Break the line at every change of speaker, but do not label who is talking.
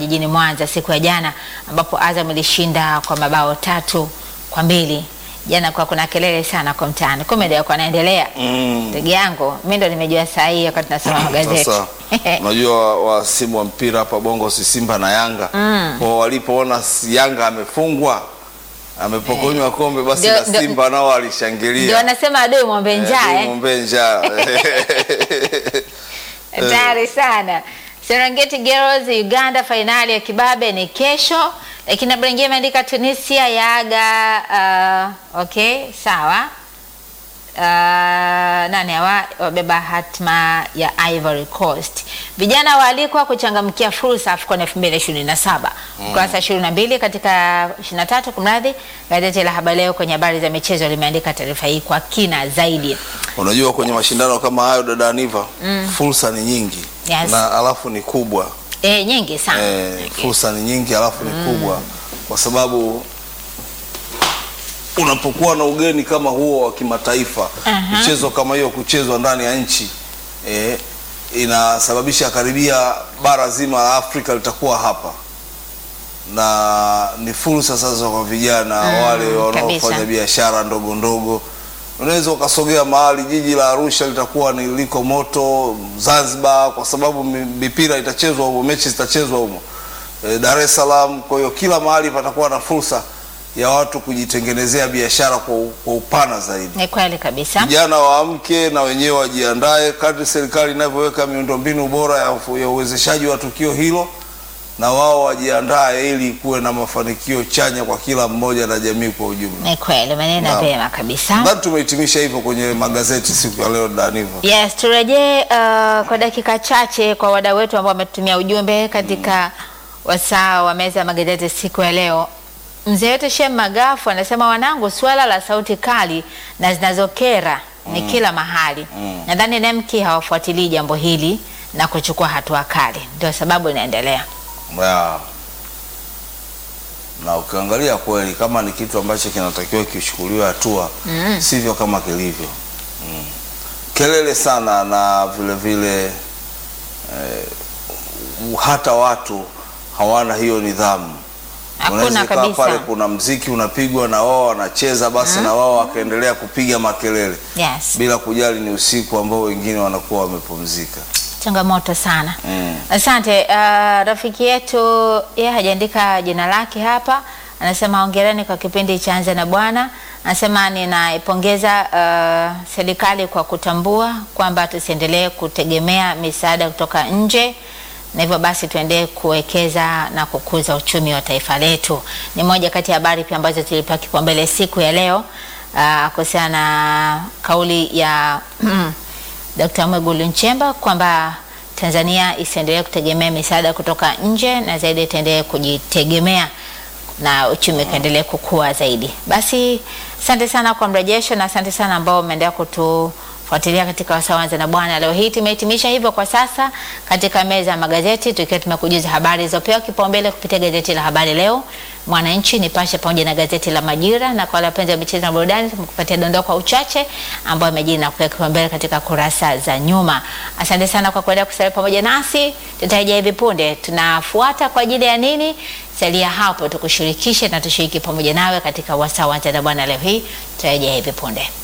jijini Mwanza siku ya jana, ambapo Azam ilishinda kwa mabao tatu kwa mbili. Jana kwa kuna kelele sana kwa mtaani, kumbe ndio kwa naendelea.
Mm.
Ndugu yangu, mimi ndo nimejua saa hii wakati nasoma magazeti.
Sasa unajua wasimu wa mpira hapa Bongo si Simba na Yanga
Mm.
kwa walipoona si- Yanga amefungwa amepokonywa kombe, basi
Ndio-
na
ndio-
Simba nao
Ndio
walishangilia
wanasema adui mwombe njaa eh.
ng'ombe njaa
Hatari sana. Serengeti Girls Uganda, fainali ya kibabe ni kesho, lakini habari nyingine imeandika Tunisia yaaga. Uh, okay, sawa. Uh, nani hawa wabeba hatma ya Ivory Coast. Vijana waalikwa kuchangamkia fursa AFCON 2027. Ukurasa 22 katika 23 kumradhi, gazeti la Habari Leo kwenye habari za michezo limeandika taarifa hii kwa kina zaidi.
Unajua, kwenye mashindano kama hayo dada Aniva, fursa ni nyingi
Yes.
na alafu ni kubwa
E, nyingi sana.
eh,
Nyingi.
fursa ni nyingi alafu ni kubwa kwa sababu unapokuwa na ugeni kama huo wa kimataifa
Aha.
michezo kama hiyo kuchezwa ndani ya nchi eh, inasababisha karibia bara zima la Afrika litakuwa hapa na ni fursa sasa kwa vijana wale wanaofanya
kabisa.
biashara ndogo ndogo. Unaweza ukasogea mahali, jiji la Arusha litakuwa ni liko moto, Zanzibar kwa sababu mi- mipira itachezwa humo, mechi zitachezwa humo, e, Dar es Salaam. Kwa hiyo kila mahali patakuwa na fursa ya watu kujitengenezea biashara kwa, u- kwa upana zaidi.
Ni kweli kabisa.
Vijana waamke na wenyewe wajiandae kadri serikali inavyoweka miundombinu bora ya, ya uwezeshaji wa tukio hilo, na wao wajiandae ili kuwe na mafanikio chanya kwa kila mmoja na jamii kwa ujumla.
Ni kweli umenena
Naam.
vyema kabisa.
Nadhani tumehitimisha hivyo kwenye magazeti siku ya leo Danivo.
Yes, turejee uh, kwa dakika chache kwa wadau wetu ambao wametumia ujumbe katika wasaa wa meza ya magazeti siku ya leo. Mzee wetu Shem Magafu anasema wanangu, suala la sauti kali na zinazokera ni kila mahali. Nadhani NEMKI hawafuatilii jambo hili na kuchukua hatua kali, ndio sababu inaendelea.
Ya. Na ukiangalia kweli kama ni kitu ambacho kinatakiwa kichukuliwe hatua sivyo kama kilivyo. Mm. Kelele sana na vile vile eh, hata watu hawana hiyo nidhamu.
Hakuna
Unaweza ikawa
kabisa.
pale kuna mziki unapigwa na wao wanacheza basi na wao wakaendelea kupiga makelele
Yes.
bila kujali ni usiku ambao wengine wanakuwa wamepumzika.
Changamoto sana.
Mm.
Asante. Uh, rafiki yetu yeye hajaandika jina lake hapa, anasema hongereni kwa kipindi cha Anza na Bwana. Anasema ninaipongeza uh, serikali kwa kutambua kwamba tusiendelee kutegemea misaada kutoka nje na hivyo basi tuendelee kuwekeza na kukuza uchumi wa taifa letu. Ni moja kati ya habari pia ambazo tulipewa kipaumbele siku ya leo uh, kuhusiana na kauli ya Dr. Mwigulu Nchemba kwamba Tanzania isiendelee kutegemea misaada kutoka nje na zaidi itaendelee kujitegemea na uchumi ukaendelee kukua zaidi. Basi asante sana kwa mrejesho na asante sana ambao umeendelea kutufuatilia katika wasaa wa Anza na Bwana. Leo hii tumehitimisha hivyo kwa sasa katika meza ya magazeti, tukiwa tumekujuza habari zilizopewa kipaumbele kupitia gazeti la Habari Leo, Mwananchi, Nipashe pamoja na gazeti la Majira, na kwa wale wapenzi wa michezo na burudani tumekupatia dondoo kwa uchache ambayo imejiri na kuweka kipaumbele katika kurasa za nyuma. Asante sana kwa kuendelea kusalia pamoja nasi, tutarejea hivi punde. Tunafuata kwa ajili ya nini? Salia hapo tukushirikishe na tushiriki pamoja nawe katika wasaa wa Anza na Bwana leo hii. Tutarejea hivi punde.